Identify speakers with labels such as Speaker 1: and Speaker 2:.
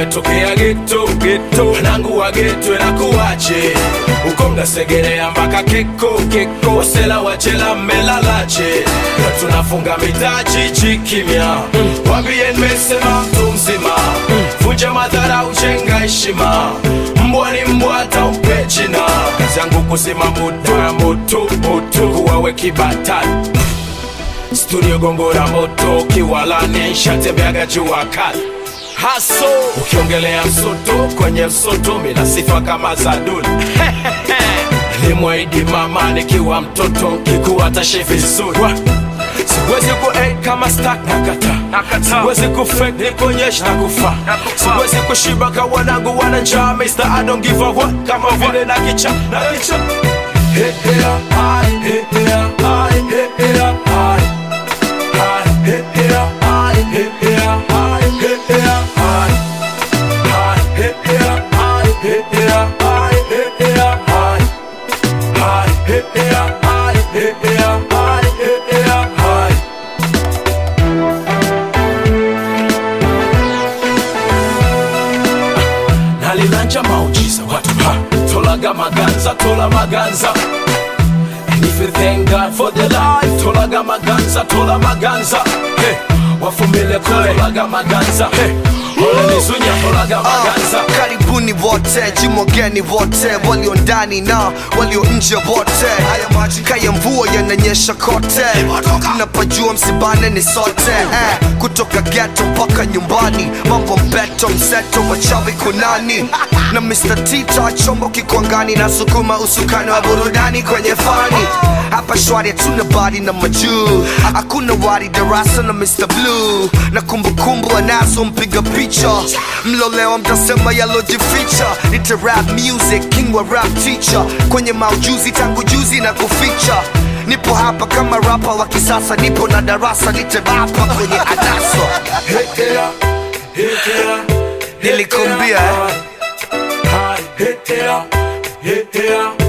Speaker 1: umetokea geto geto wanangu wa geto nakuwache uko mnasegerea mpaka keko keko wasela wachela mmelalache na tunafunga mitaji chikimya wambie nimesema mtu mzima vunja madhara uchenga heshima mbwa ni mbwa hata umpe jina kazi yangu kusema moto ya moto moto kuwawe kibatani studio gongora moto kiwalani shatembeaga jua kali haso ukiongelea msoto kwenye msoto mina sifa kama za duli limwaidi mama nikiwa mtoto kikuwa tashe vizuri Wa- siwezi ku eh, kama stak nakata siwezi ku fake nikuonyesha na kufa siwezi kushiba ka wanangu wana njaa Mr. I don't give a what kama vile na kicha na kicha Hey, hey, hi, hey, hey, hi, hey, hey, hi. Hi, hey, hey, hi, hey, hey, hi, hey, hey, hi. Hi, hey, hey, hi, hey, hey, hi, hey, hey, hi. Hi, hey, hey, hi, hey, hey, hi, hey, hey, hi. nalilanja maujiza watu ha tolaga maganza tola maganza And if you thank God for the life tolaga maganza tola maganza hey, wafumile kule tolaga maganza hey, ole nizunya tolaga maganza
Speaker 2: Ah, karibuni wote jimogeni wote walio ndani na walio nje wote kaya mvua yananyesha kote napajua msibane ni sote eh, kutoka geto mpaka nyumbani mambo mbeto mseto wachawi kunani na Mr. Tita chombo kikwangani na sukuma usukani wa burudani kwenye fani hapa shwari hatuna bari na majuu hakuna wari darasa na Mr. Blue na kumbukumbu anazo mpiga picha mlolewa mtasema yalojificha nita rap music king wa rap teacher kwenye maujuzi tangu juzi na kuficha nipo hapa kama rapa wa kisasa nipo na darasa nitebapa kwenye adaso
Speaker 1: Hetea, hetea,
Speaker 2: Nilikuambia, eh.
Speaker 1: Hi, hetea, hetea,